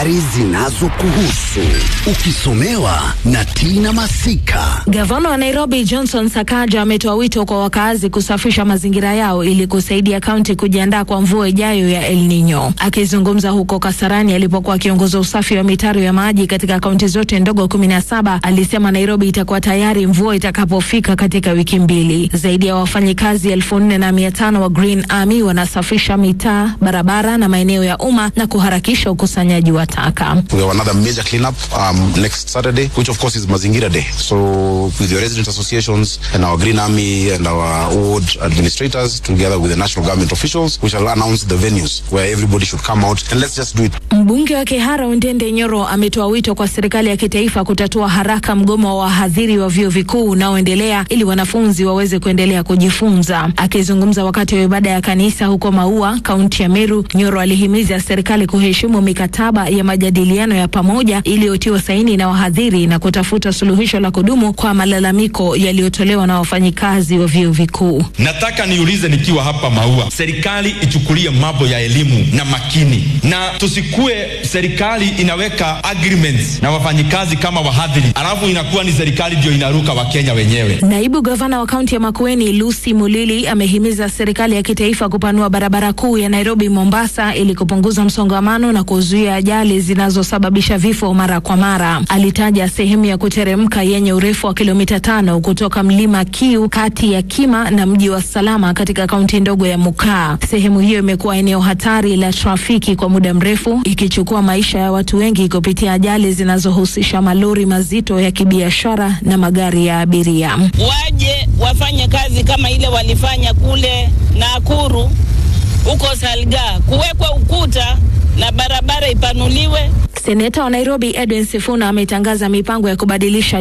habari zinazokuhusu ukisomewa na Tina Masika. Gavana wa Nairobi Johnson Sakaja ametoa wito kwa wakazi kusafisha mazingira yao ili kusaidia kaunti kujiandaa kwa mvua ijayo ya El Nino. Akizungumza huko Kasarani alipokuwa akiongoza usafi wa mitaro ya maji katika kaunti zote ndogo kumi na saba, alisema Nairobi itakuwa tayari mvua itakapofika katika wiki mbili. Zaidi ya wafanyikazi elfu nne na mia tano wa Green Army wanasafisha mitaa, barabara na maeneo ya umma na kuharakisha ukusanyaji wa taka. We have another major cleanup um, next Saturday, which of course is Mazingira Day. So with the resident associations and our Green Army and our ward administrators, together with the national government officials, we shall announce the venues where everybody should come out and let's just do it. Mbunge wa Kihara Ondende Nyoro ametoa wito kwa serikali ya kitaifa kutatua haraka mgomo wa wahadhiri wa vyuo vikuu unaoendelea ili wanafunzi waweze kuendelea kujifunza. Akizungumza wakati wa ibada ya kanisa huko Maua, kaunti ya Meru, Nyoro alihimiza serikali kuheshimu mikataba ya majadiliano ya pamoja iliyotiwa saini na wahadhiri na kutafuta suluhisho la kudumu kwa malalamiko yaliyotolewa na wafanyikazi wa vyuo vikuu. Nataka niulize nikiwa hapa Maua, serikali ichukulie mambo ya elimu na makini, na tusikue serikali inaweka agreements na wafanyikazi kama wahadhiri, alafu inakuwa ni serikali ndio inaruka Wakenya wenyewe. Naibu gavana wa kaunti ya Makueni Lucy Mulili amehimiza serikali ya kitaifa kupanua barabara kuu ya Nairobi Mombasa ili kupunguza msongamano na kuzuia ajali zinazosababisha vifo mara kwa mara. Alitaja sehemu ya kuteremka yenye urefu wa kilomita tano kutoka mlima Kiu kati ya Kima na mji wa Salama katika kaunti ndogo ya Mukaa. Sehemu hiyo imekuwa eneo hatari la trafiki kwa muda mrefu, ikichukua maisha ya watu wengi kupitia ajali zinazohusisha malori mazito ya kibiashara na magari ya abiria. Waje wafanye kazi kama ile walifanya kule Nakuru, huko Salga, kuwekwa ukuta na barabara ipanuliwe. Seneta wa Nairobi Edwin Sifuna ametangaza mipango ya kubadilisha